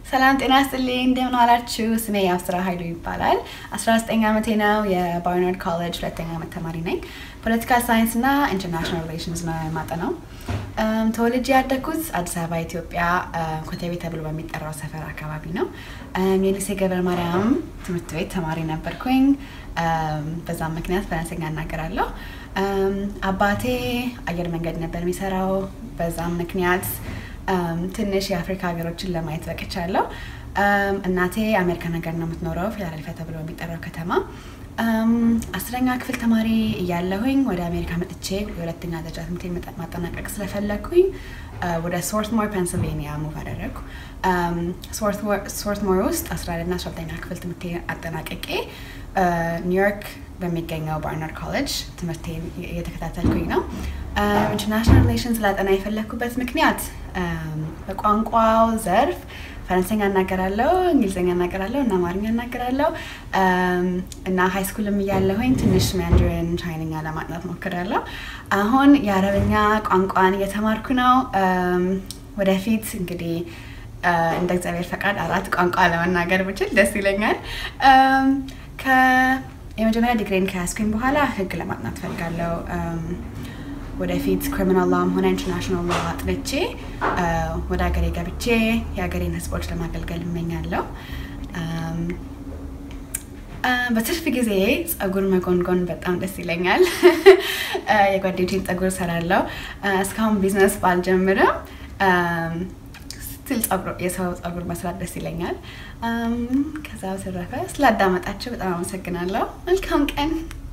ሰላም ጤና ስጥልኝ፣ እንደምን ዋላችሁ? ስሜ የአብስራ ኃይሉ ይባላል። 19 ዓመቴ ነው። የባርናርድ ኮሌጅ ሁለተኛ ዓመት ተማሪ ነኝ። ፖለቲካል ሳይንስ እና ኢንተርናሽናል ሪሌሽንስ ነው የማጠናው። ተወልጄ ያደግኩት አዲስ አበባ ኢትዮጵያ ኮተቤ ተብሎ በሚጠራው ሰፈር አካባቢ ነው። የሊሴ ገብረ ማርያም ትምህርት ቤት ተማሪ ነበርኩኝ። በዛም ምክንያት ፈረንሰኛ እናገራለሁ። አባቴ አየር መንገድ ነበር የሚሰራው። በዛም ምክንያት ትንሽ የአፍሪካ ሀገሮችን ለማየት በቅቻለሁ። እናቴ አሜሪካን ሀገር ነው የምትኖረው፣ ፊላደልፊያ ተብሎ የሚጠራው ከተማ። አስረኛ ክፍል ተማሪ እያለሁኝ ወደ አሜሪካ መጥቼ የሁለተኛ ደረጃ ትምህርት ማጠናቀቅ ስለፈለግኩኝ ወደ ሶርትሞር ፔንስልቬኒያ ሙቭ አደረግኩ። ሶርትሞር ውስጥ አስራ አንደኛ አስራ ሁለተኛ ክፍል ትምህርቴ አጠናቀቄ ኒውዮርክ በሚገኘው ባርናርድ ኮሌጅ ትምህርቴን እየተከታተልኩኝ ነው። ኢንተርናሽናል ሪሌሽንስ ላጠና የፈለግኩበት ምክንያት በቋንቋው ዘርፍ ፈረንሰኛ እናገራለሁ፣ እንግሊዝኛ እናገራለሁ እና አማርኛ እናገራለሁ እና ሀይ ስኩልም እያለሁኝ ትንሽ ማንዳሪን ቻይንኛ ለማጥናት ሞክራለሁ። አሁን የአረብኛ ቋንቋን እየተማርኩ ነው። ወደፊት እንግዲህ እንደ እግዚአብሔር ፈቃድ አራት ቋንቋ ለመናገር ብችል ደስ ይለኛል። የመጀመሪያ ዲግሪን ከያዝኩኝ በኋላ ህግ ለማጥናት ፈልጋለሁ። ወደፊት ክሪሚናል ላም ሆነ ኢንተርናሽናል ላ አጥንቼ ወደ ሀገሬ ገብቼ የሀገሬን ህዝቦች ለማገልገል እመኛለሁ። በትርፍ ጊዜ ጸጉር መጎንጎን በጣም ደስ ይለኛል። የጓደኞቼን ጸጉር እሰራለሁ። እስካሁን ቢዝነስ ባልጀምርም ስትል የሰው ጸጉር መስራት ደስ ይለኛል። ከዛ በተረፈ ስላዳመጣችሁ በጣም አመሰግናለሁ። መልካም ቀን